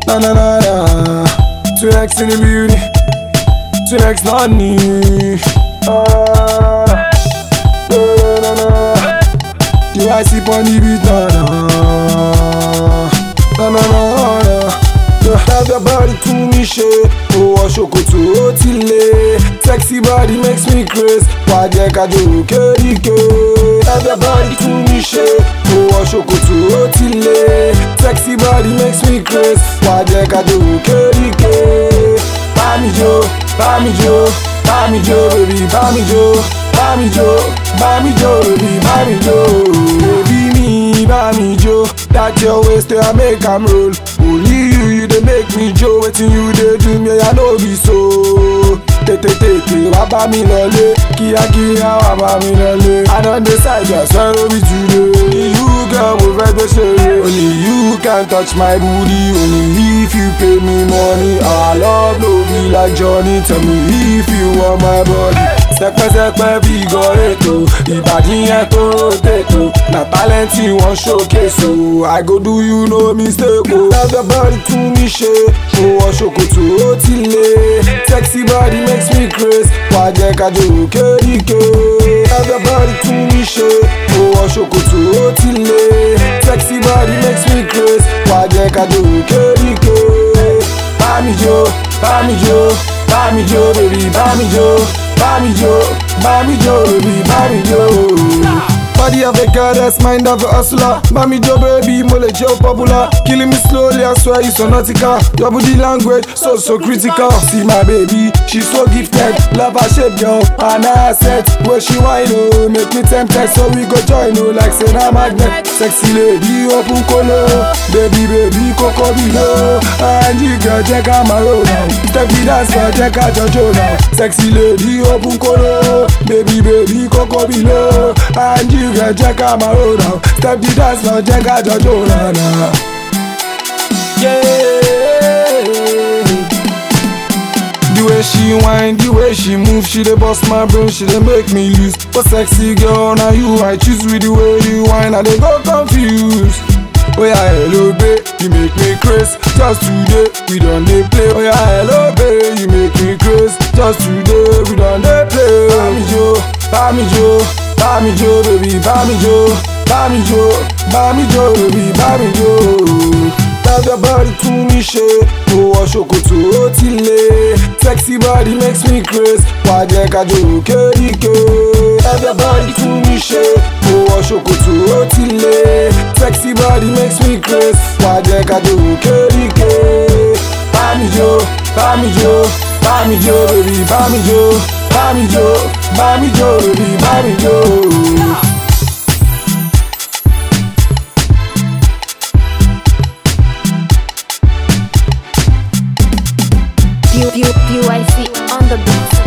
Na na na na. Two X in the beauty. Two X not me. Ah, na na na. You I see on the beat na na. Na na na na. You have your body to me shake. Oh, wọ ṣòkòtò ó ti lé. Sexy body makes me craze. Wà á jẹ́ ká jòrò kéríkè. Have your body to me shake. Oh, wọ ṣòkòtò ó ti lé. Sexy body makes me craze. Wà á jẹ́ ká jòrò kéríkè. Bá mi jó, bá mi jó, bá mi jó, baby, bá mi jó. Bá mi jó, bá mi jó, baby, bá mi jó. Baby mi, bá mi jó. That your waist I make am roll. Only you, you dey make me jó. Wetin you dey do me, I no be so. Tètè tètè wá bá mi lọlé. Kíákíá wá bá mi lọlé. I don decide I swear no be today. Only you girl mo fẹ́ gbé ṣeré. Only you can touch my booty. Only if you pay me money. Our love no be like Johnny. Tell me if you want my body. Sẹpẹsẹpẹ bí igọ ètò ìbàdí yẹn tó rotate o na talent wọn showcase o I go do you no mistake o. Love your body tún mi ṣe o wọ ṣòkòtò ó ti lé sexy body makes me craze wà á jẹ́ ká jòrò kéríkè. Love your body tún mi ṣe o wọ ṣòkòtò ó ti lé sexy body makes me craze wà á jẹ́ ká jòrò kéríkè. Bá mi jó, bá mi jó, bá mi jó, baby, bá mi jó. Bami Joe, Bami Joe, baby, Bami Joe. Body of a goddess, mind of a hustler. Bami Joe, baby, mole Joe popular. Killing me slowly, I swear you so nautical. Your body language, so so critical. See my baby, she so gifted. Love her shape, girl, and her set. Where she wine, oh, make me tempted, so we go join, oh, like say na magnet. Sexy lady, open color. Baby, baby, coco below. And you girl, check out my road now. Step the dance, girl, check out your Joe now. Sexy lady, open color. Baby, baby, coco below. And you girl, check out my road now. Step the dance, girl, check out your Joe now. now. Yeah. The way she whine, the way she move, she dey bust my brain, she dey make me lose. But sexy girl, now you I choose with the way you whine, I dey go confused. Oh yeah, hello babe, you make me craze. Just today, we done dey play. Oh yeah, hello babe, you make me craze. Just today, we done dey play. Bami jo, bami jo, bami jo, baby, bami jo, bami jo, bami jo, baby, bami jo. Love your body to me ṣe, mo wọ ṣòkòtò ó ti lé. Sexy body makes me craze, wà á jẹ́ ká jòrò kéríkè. Love your body to me ṣe, mo wọ ṣòkòtò ó ti lé. Sexy body makes me craze, wà á jẹ́ ká jòrò kéríkè. Bámi jó, bámi jó, bámi jó, baby, bámi jó, bámi jó, bámi jó, baby, bámi jó. PYC on the beat.